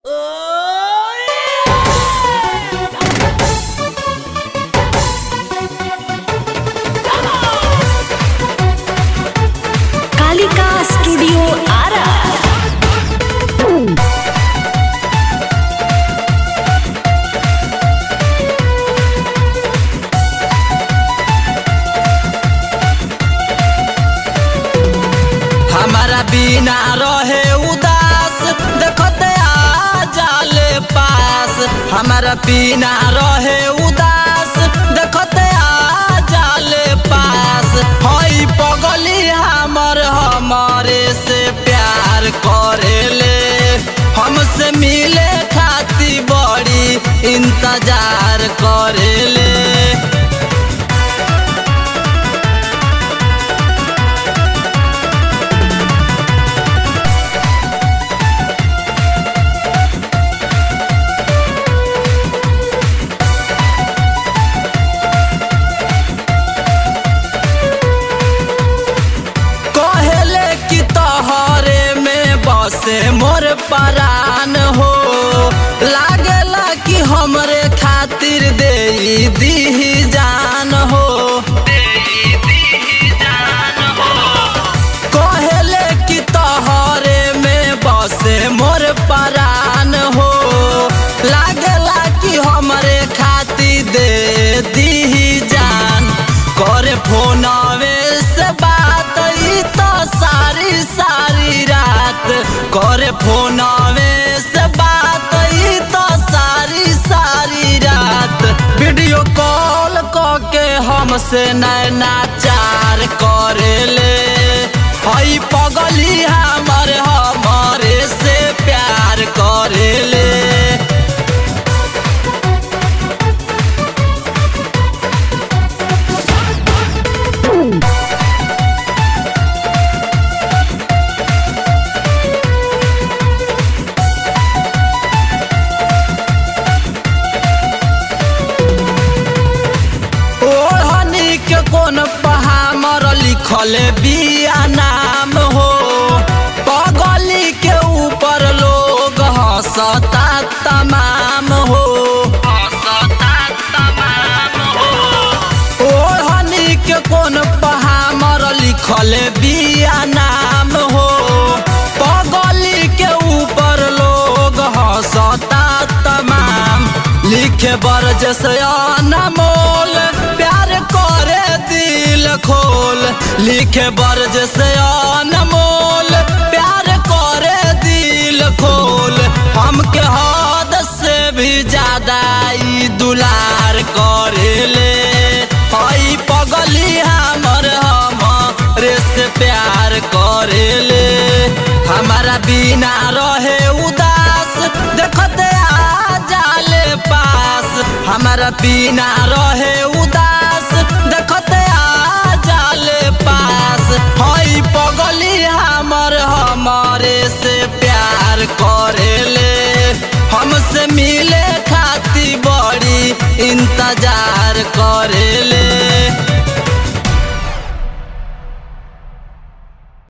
Kalika studio Ara हमारा बिना रहे उदास देखते आ जाले पास हमारा बिना रहे उदास देखते आ जाले पास हई पगली हमर हमारे से प्यार करेले हमसे मिले खाती बड़ी इंतजार करेले कहेले कि तोहरे में बसे मोर परान हो लागेला कि हमरे खातिर दे दी जान हो कहेले कि तोहरे में बसे मोर परान हो लागेला कि हमरे खातिर दे दी जान करे फोनवे से बात ई तो सारी सारी रात करे फोनवे से बात ई तो सारी सारी रात वीडियो कॉल के हमसे नैना चार करेले हई पगली हमर हमारे से प्यार करेले ओढ़नी के कोन पहामर लिखल बिया नाम हो पगली के ऊपर लोग हंसता तमाम हो ओढ़नी के कोन पहामर लिखल बिया नाम हो पगली के ऊपर लोग हंसता तमाम लिखे बर जैसे अनमोल प्यार करे दिल खोल लिखे बर जैसे अनमोल प्यार करे दिल खोल हमके हद से भी ज्यादा ई दुलार करेले हई पगली हमर हमरे से प्यार करेले हमारा बिना रहे उदास देखते आ जाले पास हमारा बिना रहे उदास देखते आ जाले पास हई पगली हमर हमारे से प्यार करेले हमसे मिले खाती बड़ी इंतजार करेले